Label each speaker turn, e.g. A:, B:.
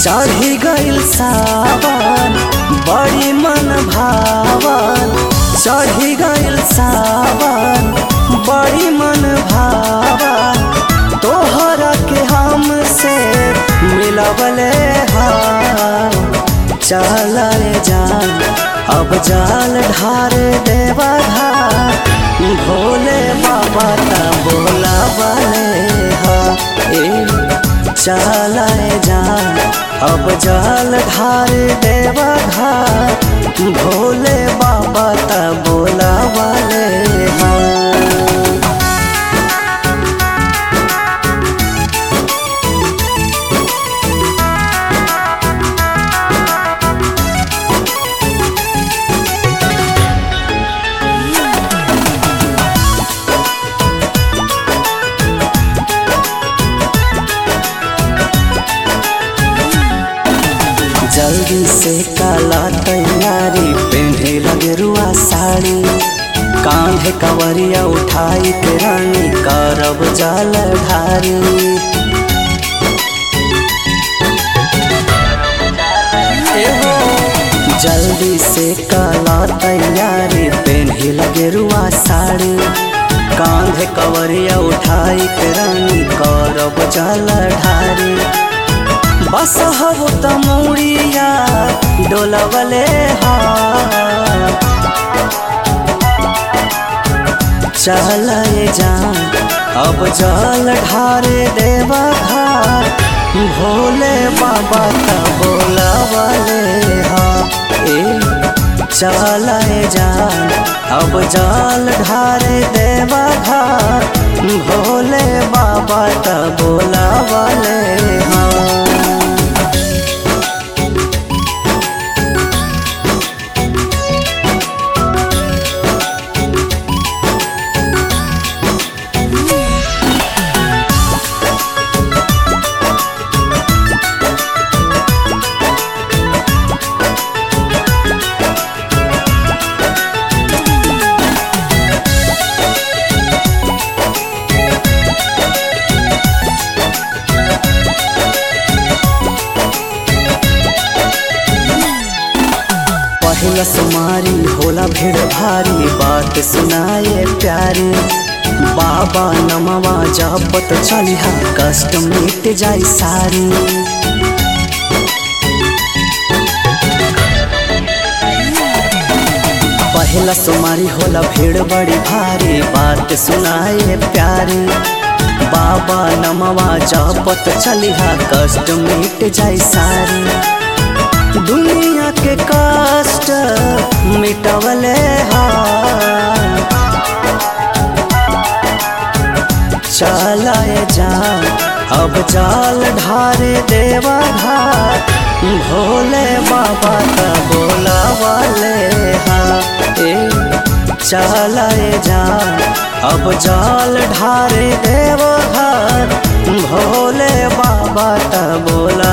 A: चढ़ी गइल सावन बड़ी मन भावन चढ़ी गइल सावन बड़ी मन भावन तोहरा के हमसे मिलवले हाँ चल जान अब जाल ढार देवा घाट भोले बाबा ता बोला वाले हा ए चलाए जान अब जाल ढार देवा घाट भोले बाबा ता बोला वाले हा जल्दी से काला तैयारी पहने लगे रुआ साड़ी कांधे कवरिया उठाई के रानी करब जल ढारी जल्दी से काला तैयारी पहने लगे रुआ साड़ी कांधे कवरिया उठाई के रानी करब जल ढारी बस हब तमुड़िया डोलवले हा चल जान अब जल ढारे देवा घाट भोले बाबा का बोलवले हा ए चल जान अब जल ढारे देवा घाट भोले बाबा का बोलवले हा पहिला सुमारी होला भीड़ भारी बात सुनाए प्यारी बाबा नमवा जपत चलिहा कष्ट मिट जाई सारी पहिला सुमारी होला भीड़ बड़ी भारी बात सुनाए प्यारी बाबा नमवा जपत चलिहा कष्ट मिट जाई सारी दुनिया के कष्ट मिटवले हा चलाए जा अब जाल ढारे देवा घाट भोले बाबा का बोला वाले हा ए चलाए जा अब जाल ढारे देवा घाट भोले बाबा का बोला